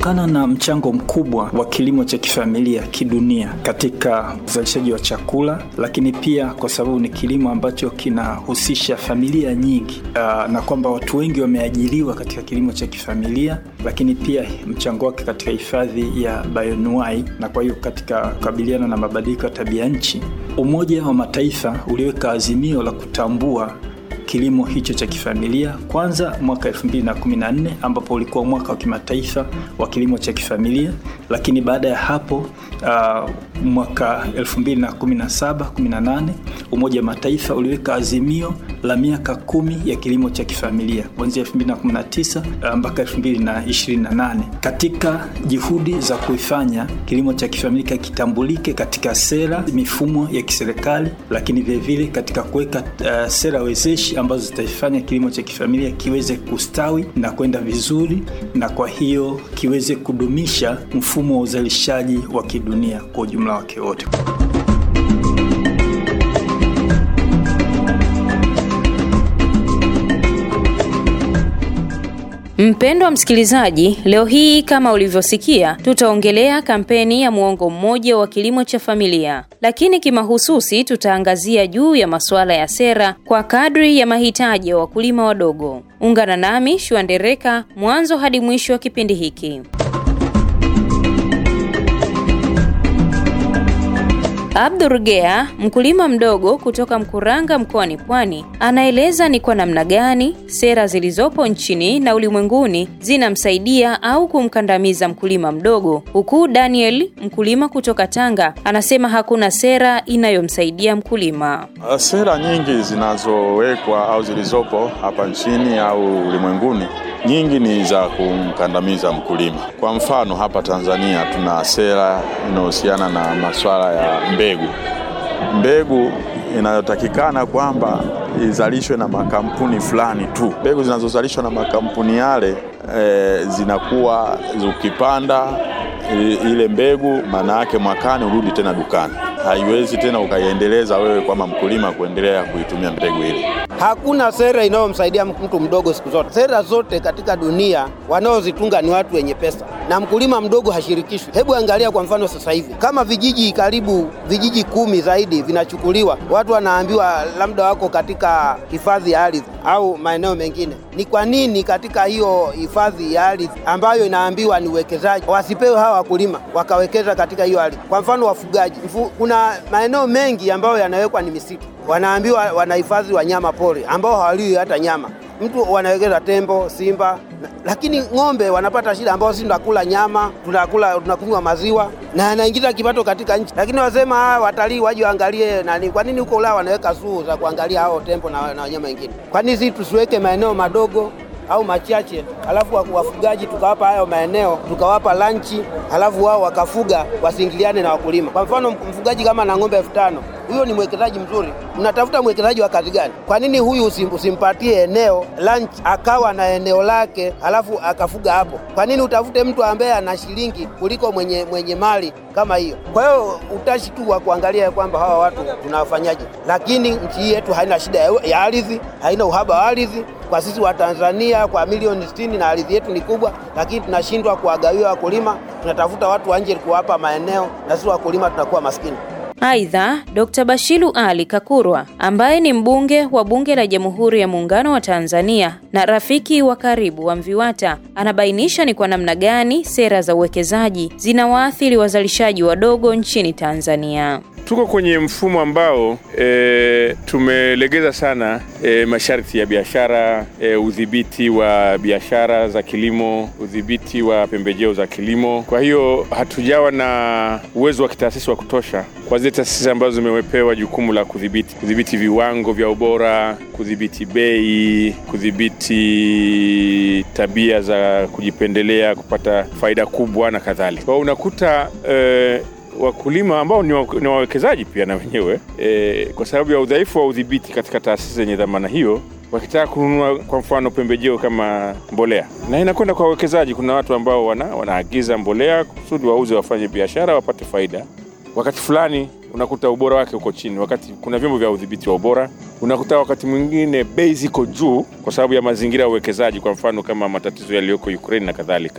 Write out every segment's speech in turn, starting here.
kutokana na mchango mkubwa wa kilimo cha kifamilia kidunia katika uzalishaji wa chakula, lakini pia kwa sababu ni kilimo ambacho kinahusisha familia nyingi uh, na kwamba watu wengi wameajiriwa katika kilimo cha kifamilia, lakini pia mchango wake katika hifadhi ya bayonuai na kwa hiyo katika kukabiliana na mabadiliko ya tabia nchi, Umoja wa Mataifa uliweka azimio la kutambua kilimo hicho cha kifamilia kwanza mwaka 2014 ambapo ulikuwa mwaka wa kimataifa wa kilimo cha kifamilia, lakini baada ya hapo uh, mwaka 2017 18 Umoja wa Mataifa uliweka azimio la miaka kumi ya kilimo cha kifamilia kuanzia 2019 uh, mpaka 2028 katika juhudi za kuifanya kilimo cha kifamilia kitambulike katika sera, mifumo ya kiserikali, lakini vilevile katika kuweka uh, sera wezeshi ambazo zitaifanya kilimo cha kifamilia kiweze kustawi na kwenda vizuri, na kwa hiyo kiweze kudumisha mfumo wa uzalishaji wa kidunia kwa ujumla wake wote. Mpendwa msikilizaji, leo hii kama ulivyosikia, tutaongelea kampeni ya muongo mmoja wa kilimo cha familia, lakini kimahususi tutaangazia juu ya masuala ya sera kwa kadri ya mahitaji ya wakulima wadogo. Ungana nami Shua Ndereka mwanzo hadi mwisho wa kipindi hiki. Abdurgea, mkulima mdogo kutoka Mkuranga mkoani Pwani, anaeleza ni kwa namna gani sera zilizopo nchini na ulimwenguni zinamsaidia au kumkandamiza mkulima mdogo, huku Daniel, mkulima kutoka Tanga, anasema hakuna sera inayomsaidia mkulima. Sera nyingi zinazowekwa au zilizopo hapa nchini au ulimwenguni nyingi ni za kumkandamiza mkulima. Kwa mfano, hapa Tanzania tuna sera inayohusiana na masuala ya mbegu. Mbegu inayotakikana kwamba izalishwe na makampuni fulani tu. Mbegu zinazozalishwa na makampuni yale e, zinakuwa ukipanda ile mbegu, maana yake mwakani urudi tena dukani, haiwezi tena ukaiendeleza wewe kama mkulima kuendelea kuitumia mbegu ile. Hakuna sera inayomsaidia mtu mdogo siku zote. Sera zote katika dunia wanaozitunga ni watu wenye pesa, na mkulima mdogo hashirikishwi. Hebu angalia kwa mfano sasa hivi, kama vijiji karibu vijiji kumi zaidi vinachukuliwa, watu wanaambiwa labda wako katika hifadhi ya ardhi au maeneo mengine. Ni kwa nini katika hiyo hifadhi ya ardhi ambayo inaambiwa ni uwekezaji, wasipewe hawa wakulima wakawekeza katika hiyo ardhi? Kwa mfano wafugaji, Mfu, kuna maeneo mengi ambayo yanawekwa ni misitu, wanaambiwa wanahifadhi wanyama pori ambao hawaliwi hata nyama mtu wanawekeza tembo, simba, lakini ng'ombe wanapata shida, ambao sisi tunakula nyama, tunakula tunakunywa maziwa na anaingiza kipato katika nchi. Lakini wasema watalii waje waangalie nani. Kwa nini huko Ulaya wanaweka suu za kuangalia hao tembo na, na wanyama wengine? Kwa nini sisi tusiweke maeneo madogo au machache, halafu wafugaji tukawapa hayo maeneo, tukawapa lanchi, halafu wao wakafuga, wasiingiliane na wakulima. Kwa mfano mfugaji kama na ng'ombe elfu tano huyo ni mwekezaji mzuri. Mnatafuta mwekezaji wa kazi gani? Kwa nini huyu usim, usimpatie eneo lunch akawa na eneo lake halafu akafuga hapo? Kwa nini utafute mtu ambaye ana shilingi kuliko mwenye, mwenye mali kama hiyo? Kwa hiyo utashi tu wa kuangalia kwamba hawa watu tunawafanyaje, lakini nchi yetu haina shida ya ardhi, haina uhaba wa ardhi kwa sisi wa Tanzania kwa milioni sitini na ardhi yetu ni kubwa, lakini tunashindwa kuwagawia wakulima. Tunatafuta watu wa nje kuwapa maeneo na sisi wakulima tunakuwa maskini. Aidha, Dr. Bashiru Ali Kakurwa ambaye ni mbunge wa Bunge la Jamhuri ya Muungano wa Tanzania na rafiki wa karibu wa MVIWATA anabainisha ni kwa namna gani sera za uwekezaji zinawaathiri wazalishaji wadogo nchini Tanzania. Tuko kwenye mfumo ambao e, tumelegeza sana e, masharti ya biashara e, udhibiti wa biashara za kilimo, udhibiti wa pembejeo za kilimo. Kwa hiyo hatujawa na uwezo wa kitaasisi wa kutosha kwa zile taasisi ambazo zimewepewa jukumu la kudhibiti kudhibiti viwango vya ubora, kudhibiti bei, kudhibiti tabia za kujipendelea, kupata faida kubwa na kadhalika. Kwa hiyo unakuta e, wakulima ambao ni wawekezaji pia na wenyewe e, kwa sababu ya udhaifu wa udhibiti katika taasisi zenye dhamana hiyo, wakitaka kununua kwa mfano pembejeo kama mbolea, na inakwenda kwa wawekezaji. Kuna watu ambao wana, wanaagiza mbolea kusudi wauze, wafanye biashara, wapate faida. Wakati fulani unakuta ubora wake uko chini, wakati kuna vyombo vya udhibiti wa ubora. Unakuta wakati mwingine bei ziko juu kwa sababu ya mazingira ya uwekezaji, kwa mfano kama matatizo yaliyoko Ukraine na kadhalika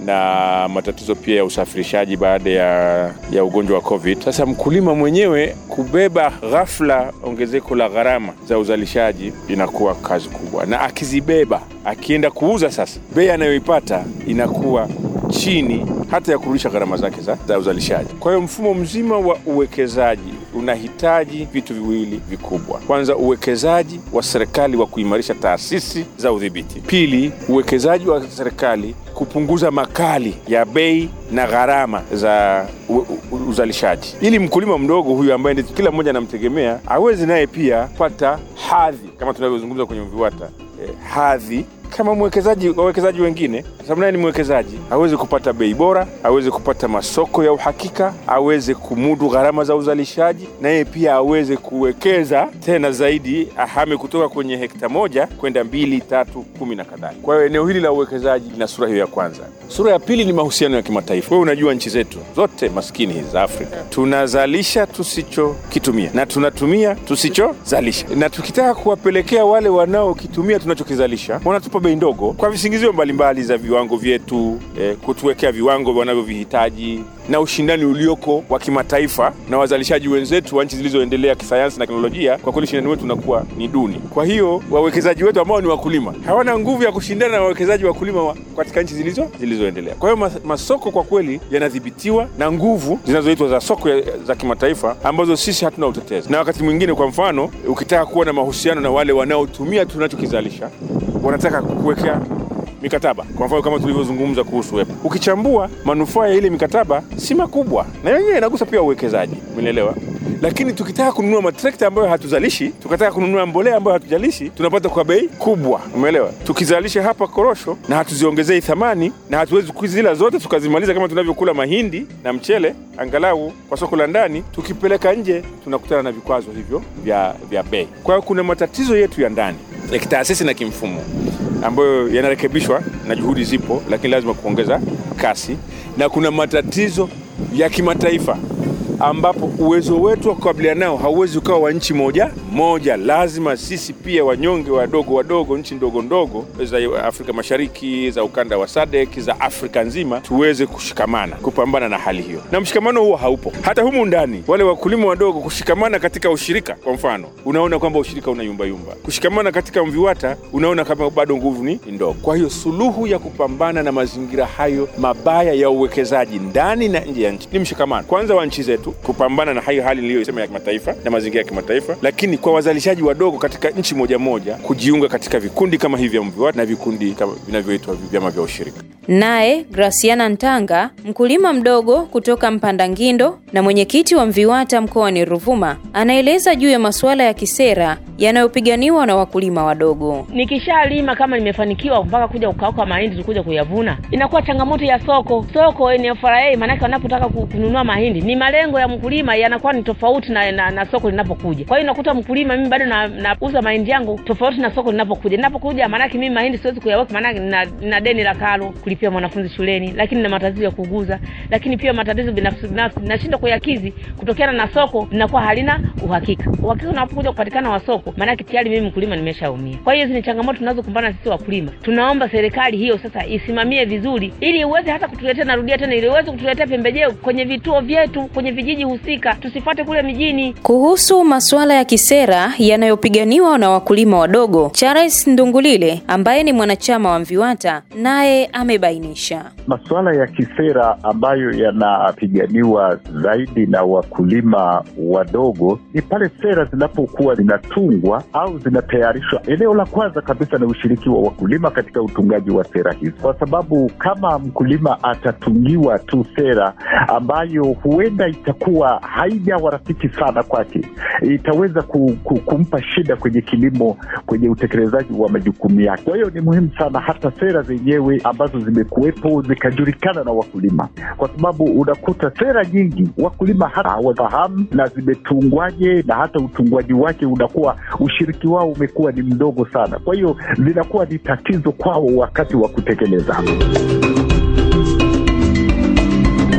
na matatizo pia ya usafirishaji baada ya, ya ugonjwa wa COVID. Sasa mkulima mwenyewe kubeba ghafla ongezeko la gharama za uzalishaji inakuwa kazi kubwa, na akizibeba akienda kuuza, sasa bei anayoipata inakuwa chini hata ya kurudisha gharama zake za, za uzalishaji. Kwa hiyo mfumo mzima wa uwekezaji unahitaji vitu viwili vikubwa. Kwanza, uwekezaji wa serikali wa kuimarisha taasisi za udhibiti. Pili, uwekezaji wa serikali kupunguza makali ya bei na gharama za u, u, uzalishaji, ili mkulima mdogo huyu ambaye ndi kila mmoja anamtegemea awezi naye pia kupata hadhi kama tunavyozungumza kwenye VIWATA eh, hadhi kama mwekezaji wawekezaji wengine, sababu naye ni mwekezaji, aweze kupata bei bora, aweze kupata masoko ya uhakika, aweze kumudu gharama za uzalishaji, na yeye pia aweze kuwekeza tena zaidi, ahame kutoka kwenye hekta moja kwenda mbili, tatu, kumi na kadhalika. Kwa hiyo eneo hili la uwekezaji lina sura hiyo ya kwanza. Sura ya pili ni mahusiano ya kimataifa. Wewe unajua nchi zetu zote maskini hizi za Afrika tunazalisha tusichokitumia na tunatumia tusichozalisha, na tukitaka kuwapelekea wale wanaokitumia tunachokizalisha wanatupa bei ndogo kwa visingizio mbalimbali za viwango vyetu, eh, kutuwekea viwango wanavyovihitaji na ushindani ulioko wa kimataifa na wazalishaji wenzetu wa nchi zilizoendelea kisayansi na teknolojia. Kwa kweli ushindani wetu unakuwa ni duni. Kwa hiyo wawekezaji wetu ambao ni wakulima hawana nguvu ya kushindana na wawekezaji wakulima wa katika nchi zilizo zilizoendelea. Kwa hiyo mas, masoko kwa kweli yanadhibitiwa na nguvu zinazoitwa za soko ya, za kimataifa ambazo sisi hatuna utetezi. Na wakati mwingine, kwa mfano, ukitaka kuwa na mahusiano na wale wanaotumia tunachokizalisha wanataka kuwekea mikataba kwa mfano kama tulivyozungumza kuhusu wepo. Ukichambua manufaa ya ile mikataba si makubwa, na yenyewe inagusa pia uwekezaji, umeelewa? Lakini tukitaka kununua matrekta ambayo hatuzalishi, tukataka kununua mbolea ambayo hatujalishi, tunapata kwa bei kubwa, umeelewa? Tukizalisha hapa korosho na hatuziongezei thamani na hatuwezi kuzila zote tukazimaliza kama tunavyokula mahindi na mchele, angalau kwa soko la ndani, tukipeleka nje tunakutana na vikwazo hivyo vya, vya bei. Kwa hiyo kuna matatizo yetu ya ndani ya kitaasisi na kimfumo ambayo yanarekebishwa na juhudi zipo, lakini lazima kuongeza kasi, na kuna matatizo ya kimataifa ambapo uwezo wetu wa kukabiliana nao hauwezi ukawa wa nchi moja moja. Lazima sisi pia wanyonge wadogo wadogo, nchi ndogo ndogo za Afrika Mashariki, za ukanda wa SADC, za Afrika nzima, tuweze kushikamana kupambana na hali hiyo, na mshikamano huo haupo hata humu ndani. Wale wakulima wadogo kushikamana katika ushirika, kwa mfano, unaona kwamba ushirika una yumbayumba. Kushikamana katika MVIWATA, unaona kama bado nguvu ni ndogo. Kwa hiyo suluhu ya kupambana na mazingira hayo mabaya ya uwekezaji ndani na nje ya nchi ni mshikamano kwanza wa nchi zetu kupambana na hayo hali niliyosema ya kimataifa na mazingira ya kimataifa, lakini kwa wazalishaji wadogo katika nchi moja moja kujiunga katika vikundi kama hivi vya MVIWATA na vikundi vinavyoitwa vyama vya ushirika. Naye Graciana Ntanga, mkulima mdogo kutoka Mpanda Ngindo na mwenyekiti wa MVIWATA mkoani Ruvuma, anaeleza juu ya masuala ya kisera yanayopiganiwa na wakulima wadogo. Nikishalima kama nimefanikiwa mpaka kuja kukauka mahindi tukuja kuyavuna, inakuwa changamoto ya soko. Soko NFRA maanake wanapotaka kununua mahindi ni malengo ya mkulima yanakuwa ni tofauti na, na, na soko linapokuja. Kwa hiyo nakuta mkulima mimi bado nauza na mahindi yangu tofauti na soko linapokuja. Linapokuja maanake mimi mahindi siwezi kuyaweka, maanake nina, nina deni la karo kulipia mwanafunzi shuleni, lakini na matatizo ya kuuguza, lakini pia matatizo binafsi binafsi nashindwa kuyakizi kutokana na soko linakuwa halina uhakika. Uhakika unapokuja kupatikana wa soko, maanake tayari mimi mkulima nimeshaumia. Kwa hiyo hizi ni changamoto tunazokumbana sisi wakulima. Tunaomba serikali hiyo sasa isimamie vizuri, ili iweze hata kutuletea, narudia tena, ili iweze kutuletea pembejeo kwenye vituo vyetu, kwenye vijiji husika, tusifuate kule mijini. Kuhusu masuala ya kisera yanayopiganiwa na wakulima wadogo, Charles Ndungulile ambaye ni mwanachama wa MVIWATA naye amebainisha masuala ya kisera ambayo yanapiganiwa zaidi na wakulima wadogo ni pale sera zinapokuwa zinatungwa au zinatayarishwa. Eneo la kwanza kabisa ni ushiriki wa wakulima katika utungaji wa sera hizi, kwa sababu kama mkulima atatungiwa tu sera ambayo huenda itakuwa haijawa rafiki sana kwake, itaweza ku, ku, kumpa shida kwenye kilimo, kwenye utekelezaji wa majukumu yake. Kwa hiyo ni muhimu sana hata sera zenyewe ambazo zimekuwepo zikajulikana na wakulima, kwa sababu unakuta sera nyingi wakulima hata hawafahamu na zimetungwaje, na hata utungwaji wake unakuwa, ushiriki wao umekuwa ni mdogo sana. Kwa hiyo zinakuwa ni tatizo kwao wakati wa kutekeleza.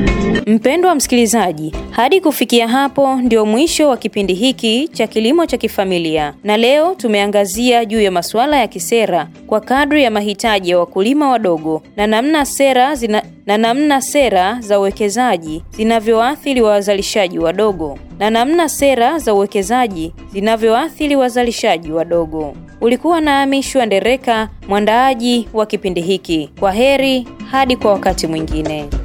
Mpendwa msikilizaji, hadi kufikia hapo ndio mwisho wa kipindi hiki cha kilimo cha kifamilia, na leo tumeangazia juu ya masuala ya kisera kwa kadri ya mahitaji ya wakulima wadogo na namna sera zina, na namna sera za uwekezaji zinavyoathiri wazalishaji wadogo na namna sera za uwekezaji zinavyoathiri wazalishaji wadogo. Ulikuwa nami Shua Ndereka, mwandaaji wa kipindi hiki. Kwa heri hadi kwa wakati mwingine.